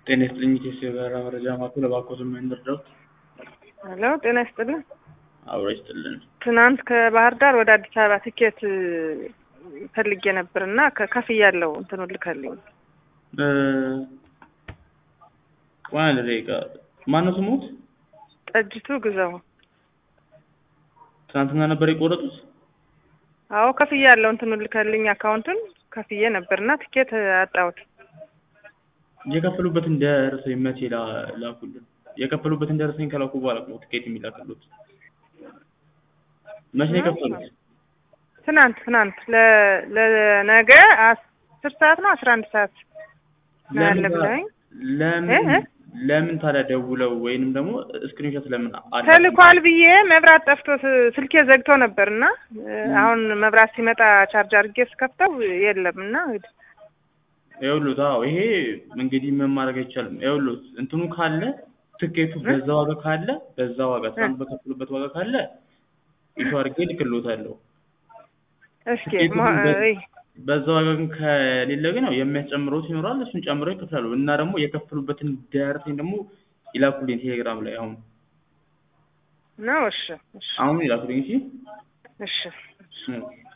ጤና ይስጥልኝ ኢቴስ የበረራ መረጃ ማዕከል እባክዎት ምን ልርዳዎት? ሄሎ ጤና ይስጥልን። አብሮ ይስጥልን። ትናንት ከባህር ዳር ወደ አዲስ አበባ ትኬት ፈልጌ ነበር እና ከፍያለሁ። እንትኑ ልከልኝ እ ቆይ አንድ ደቂቃ ማነው ስሞት? ጠጅቱ ግዛው። ትናንትና ነበር የቆረጡት? አዎ ከፍያለሁ። እንትኑ ልከልኝ አካውንቱን ከፍዬ ነበር እና ትኬት አጣሁት። የከፈሉበትን ደረሰኝ መቼ ላ- ላኩልን? የከፈሉበትን ደረሰኝ ከላኩ በኋላ ነው ትኬት የሚላክሉት። መቼ ነው የከፈሉት? ትናንት ትናንት ለ- ለነገ አስር ሰዓት ነው አስራ አንድ ሰዓት ነው ያለ ለምን ታ- ብለኸኝ ለምን እ? ለምን ታዲያ ደውለው ወይንም ደግሞ ስክሪንሾት ለምን አላ ተልኳል ብዬ መብራት ጠፍቶ ስ- ስልኬ ዘግቶ ነበር እና አሁን መብራት ሲመጣ ቻርጅ አድርጌ ስከፍተው የለም እና ይኸውልዎት አዎ ይሄ እንግዲህ ምን ማድረግ አይቻልም። ይኸውልዎት እንትኑ ካለ ትኬቱ በዛ ዋጋ ካለ በዛ ዋጋ ትናንት በከፈሉበት ዋጋ ካለ ኢሹ አድርጌ እልክልዎታለሁ። እስኪ ትኬቱ ሞ- ግን በ- እይ፣ በዛ ዋጋ ግን ከሌለ ግን ያው የሚያስጨምሩት ይኖራል እሱን ጨምረው ይከፍላሉ። እና ደግሞ የከፈሉበትን ደረሰኝ ደግሞ ይላኩልኝ ቴሌግራም ላይ አሁን ነው እሺ እሺ አሁን ይላኩልኝ እሺ እሺ እሺ